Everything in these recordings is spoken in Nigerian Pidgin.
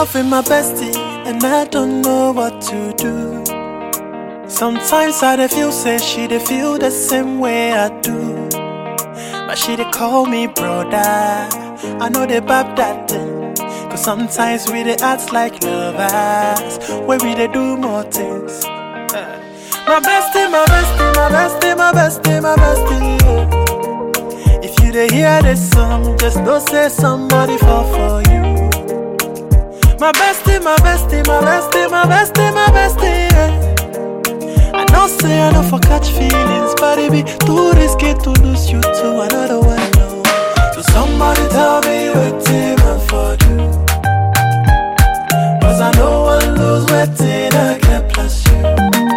love with my bestie, and I don't know what to do. Sometimes I dey feel say she dey feel the same way I do. But she dey call me brother. I know they bab that thing. Cause sometimes we dey act like lovers. Where we dey do more things. Eh. My bestie, my bestie, my bestie, my bestie, my bestie. yeah. If you dey hear this song, just know say somebody fall for you. My bestie, my bestie, my bestie, my bestie, my bestie. Yeah. I know say I know for catch feelings, but it be too risky to lose you to another one. No. So somebody tell me what I for do. Cause I know one lose waiting I can plus you.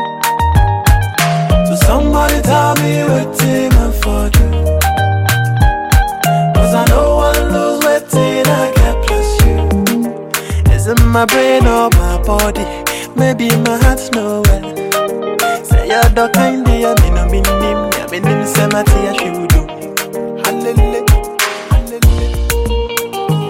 So somebody tell me what I for do. Cause I know one lose waiting I can plus you. Is it my brain or my body? Maybe my heart's nowhere. Say you're the kind of you me no mean him, yeah me nim say my tea should do. Hallelujah, hallelujah.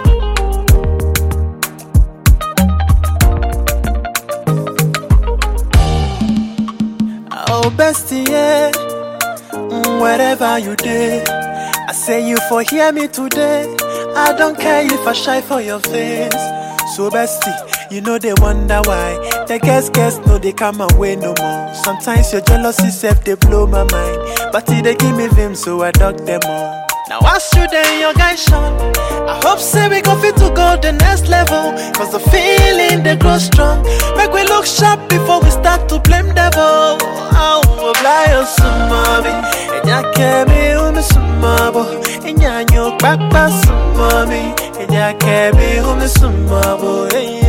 Oh bestie, yeah, mm, wherever you did, I say you for hear me today. I don't care if I shy for your face. So bestie, you know they wonder why. The guess guess no they come away no more. Sometimes your jealousy self they blow my mind, but it they give me vim so I dug them all. Now I shoot in your guy Sean. I hope say we go fit to go the next level. Cause the feeling they grow strong. Make we look sharp before we start to blame devil. Oh, fly on some mommy. And ya kemi umi sumabo. And ya nyo kpakpa some mommy. And ya kemi umi sumabo.